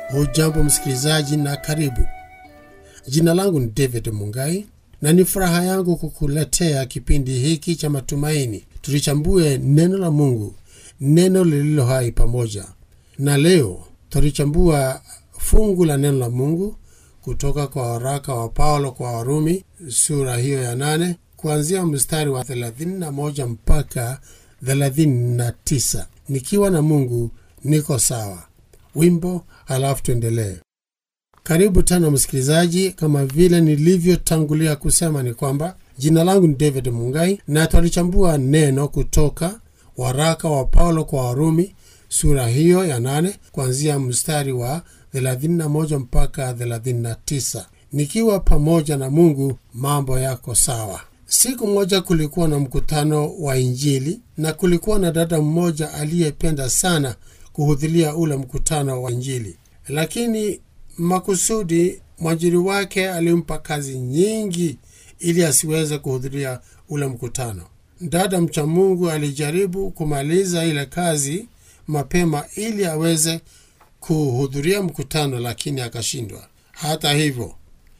Hujambo msikilizaji na karibu. Jina langu ni David Mungai na ni furaha yangu kukuletea kipindi hiki cha matumaini. Tulichambue neno la Mungu, neno lililo hai pamoja. Na leo tulichambua fungu la neno la Mungu kutoka kwa waraka wa Paulo kwa Warumi sura hiyo ya nane kuanzia mstari wa 31 mpaka 39. Nikiwa na Mungu niko sawa. Wimbo halafu tuendelee. Karibu tena msikilizaji, kama vile nilivyotangulia kusema ni kwamba jina langu ni David Mungai na twalichambua neno kutoka waraka wa Paulo kwa Warumi sura hiyo ya nane kuanzia mstari wa 31 mpaka 39. Nikiwa pamoja na Mungu mambo yako sawa. Siku moja kulikuwa na mkutano wa Injili na kulikuwa na dada mmoja aliyependa sana kuhudhuria ule mkutano wa Injili, lakini makusudi mwajiri wake alimpa kazi nyingi ili asiweze kuhudhuria ule mkutano. Dada mcha Mungu alijaribu kumaliza ile kazi mapema ili aweze kuhudhuria mkutano, lakini akashindwa. Hata hivyo,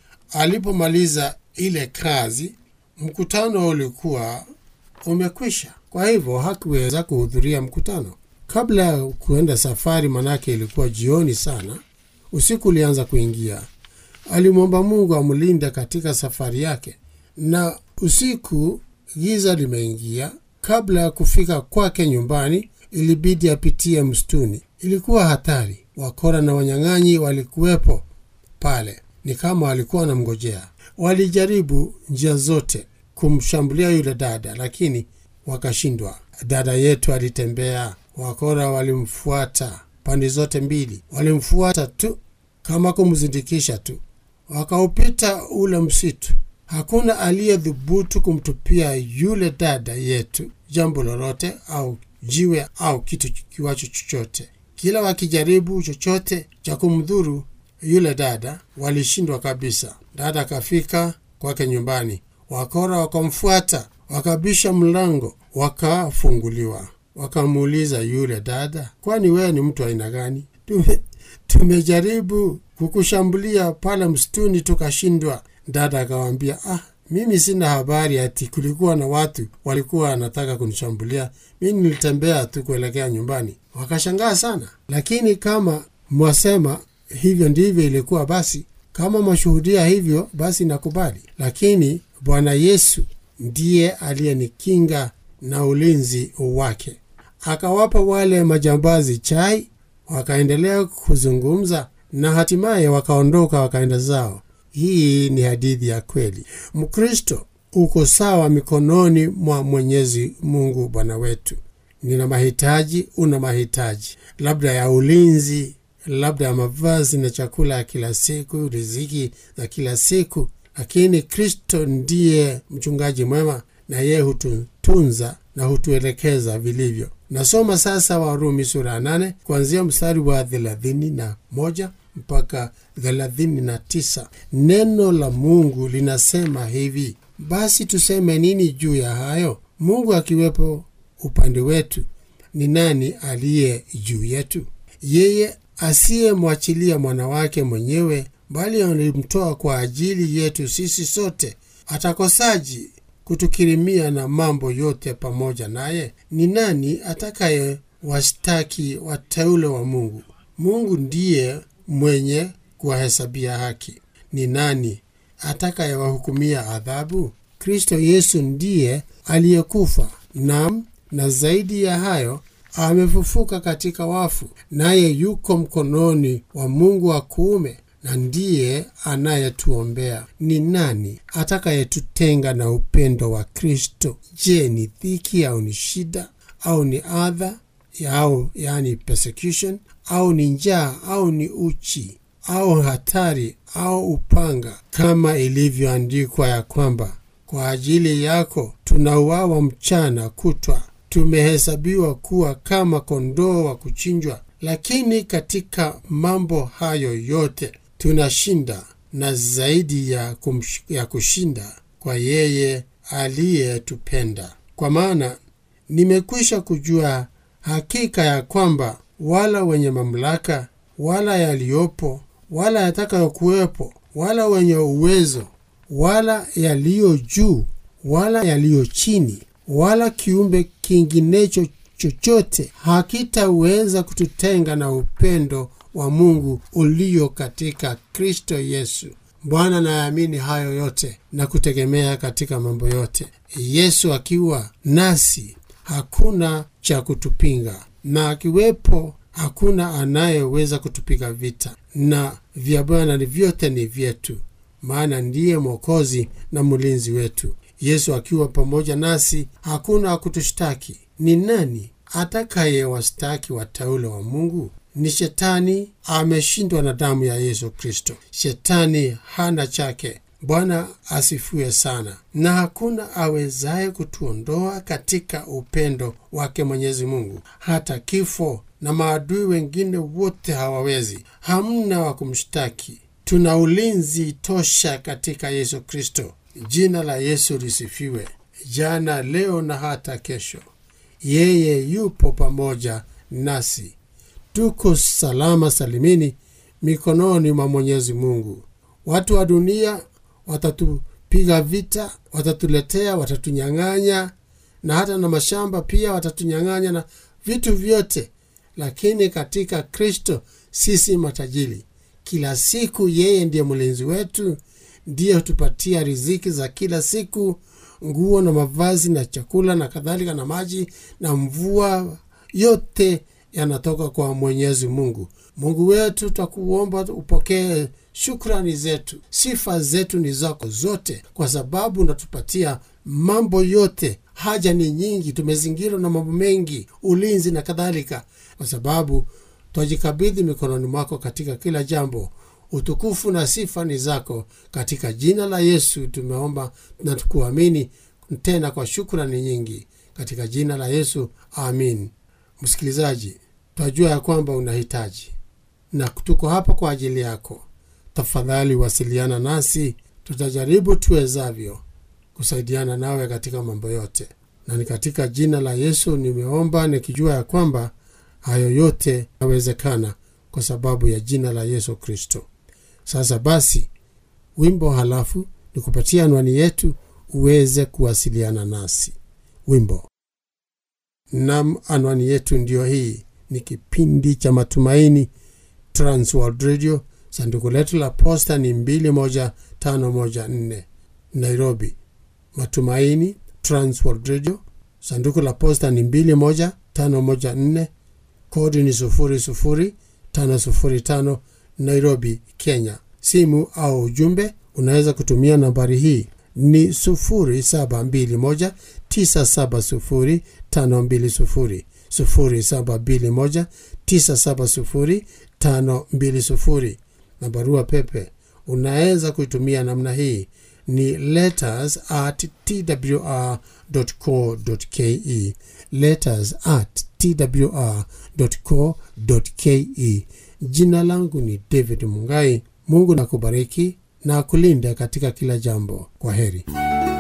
alipomaliza ile kazi, mkutano ulikuwa umekwisha, kwa hivyo hakuweza kuhudhuria mkutano. Kabla ya kuenda safari, manake ilikuwa jioni sana, usiku ulianza kuingia. Alimwomba Mungu amlinde katika safari yake, na usiku giza limeingia. Kabla ya kufika kwake nyumbani, ilibidi apitie msituni. Ilikuwa hatari, wakora na wanyang'anyi walikuwepo pale, ni kama walikuwa wanamngojea. Walijaribu njia zote kumshambulia yule dada, lakini wakashindwa. Dada yetu alitembea Wakora walimfuata pande zote mbili, walimfuata tu kama kumzindikisha tu. Wakaupita ule msitu, hakuna aliyedhubutu kumtupia yule dada yetu jambo lolote au jiwe au kitu kiwacho chochote. Kila wakijaribu chochote cha kumdhuru yule dada, walishindwa kabisa. Dada akafika kwake nyumbani, wakora wakamfuata, wakabisha mlango, wakafunguliwa wakamuuliza yule dada, kwani wewe ni mtu aina gani? Tume, tumejaribu kukushambulia pale msituni tukashindwa. Dada akawambia, ah, mimi sina habari ati kulikuwa na watu walikuwa wanataka kunishambulia. Mi nilitembea tu kuelekea nyumbani. Wakashangaa sana, lakini kama mwasema hivyo ndivyo ilikuwa, basi kama mwashuhudia hivyo, basi nakubali, lakini Bwana Yesu ndiye aliyenikinga na ulinzi wake. Akawapa wale majambazi chai, wakaendelea kuzungumza na hatimaye wakaondoka wakaenda zao. Hii ni hadithi ya kweli. Mkristo uko sawa mikononi mwa Mwenyezi Mungu Bwana wetu. Nina mahitaji, una mahitaji, labda ya ulinzi, labda ya mavazi na chakula ya kila siku, riziki za kila siku, lakini Kristo ndiye mchungaji mwema na yeye hututunza na hutuelekeza vilivyo. Nasoma sasa Warumi sura ya nane kuanzia mstari wa thelathini na moja mpaka thelathini na tisa. Neno la Mungu linasema hivi: basi tuseme nini juu ya hayo? Mungu akiwepo upande wetu, ni nani aliye juu yetu? Yeye asiyemwachilia mwana wake mwenyewe, bali alimtoa kwa ajili yetu sisi sote, atakosaji kutukirimia na mambo yote pamoja naye? Ni nani atakaye washtaki wateule wa Mungu? Mungu ndiye mwenye kuwahesabia haki. Ni nani atakayewahukumia adhabu? Kristo Yesu ndiye aliyekufa, nam na zaidi ya hayo amefufuka katika wafu, naye yuko mkononi wa Mungu wa kuume na ndiye anayetuombea. Ni nani atakayetutenga na upendo wa Kristo? Je, ni dhiki au ni shida au ni adha au yani persecution au ni njaa au ni uchi au hatari au upanga? Kama ilivyoandikwa ya kwamba kwa ajili yako tunauawa mchana kutwa, tumehesabiwa kuwa kama kondoo wa kuchinjwa. Lakini katika mambo hayo yote tunashinda na zaidi ya, kumsh, ya kushinda kwa yeye aliyetupenda. Kwa maana nimekwisha kujua hakika ya kwamba wala wenye mamlaka wala yaliyopo wala yatakayokuwepo wala wenye uwezo wala yaliyo juu wala yaliyo chini wala kiumbe kinginecho chochote hakitaweza kututenga na upendo wa mungu ulio katika kristo yesu bwana nayaamini hayo yote na kutegemea katika mambo yote yesu akiwa nasi hakuna cha kutupinga na akiwepo hakuna anayeweza kutupiga vita na vya bwana vyote ni vyetu maana ndiye mwokozi na mlinzi wetu yesu akiwa pamoja nasi hakuna akutushtaki ni nani atakayewastaki wateule wa mungu ni shetani ameshindwa na damu ya yesu kristo shetani hana chake bwana asifue sana na hakuna awezaye kutuondoa katika upendo wake mwenyezi mungu hata kifo na maadui wengine wote hawawezi hamna wa kumshtaki tuna ulinzi tosha katika yesu kristo jina la yesu lisifiwe jana leo na hata kesho yeye yupo pamoja nasi tuko salama salimini mikononi mwa mwenyezi mungu watu wa dunia watatupiga vita watatuletea watatunyang'anya na hata na mashamba pia watatunyang'anya na vitu vyote lakini katika kristo sisi matajiri kila siku yeye ndiye mlinzi wetu ndiye hutupatia riziki za kila siku nguo na mavazi na chakula na kadhalika na maji na mvua yote yanatoka kwa mwenyezi mungu mungu wetu twakuomba upokee shukrani zetu sifa zetu ni zako zote kwa sababu unatupatia mambo yote haja ni nyingi tumezingirwa na mambo mengi ulinzi na kadhalika kwa sababu twajikabidhi mikononi mwako katika kila jambo utukufu na sifa ni zako katika jina la yesu tumeomba na tukuamini tena kwa shukrani nyingi katika jina la yesu amin msikilizaji twajua ya kwamba unahitaji na tuko hapa kwa ajili yako tafadhali wasiliana nasi tutajaribu tuwezavyo kusaidiana nawe katika mambo yote na ni katika jina la yesu nimeomba nikijua ya kwamba hayo yote yawezekana kwa sababu ya jina la yesu kristo sasa basi wimbo halafu ni kupatia anwani yetu uweze kuwasiliana nasi wimbo nam anwani yetu ndiyo hii ni kipindi cha matumaini transworld radio sanduku letu la posta ni 21514 nairobi matumaini transworld radio sanduku la posta ni 21514 kodi ni 00505 nairobi kenya simu au ujumbe unaweza kutumia nambari hii ni 721970520 721970520 na barua pepe unaweza kuitumia namna hii ni letters at twr co ke letters at twr co ke jina langu ni david mungai mungu na kubariki na kulinda katika kila jambo kwa heri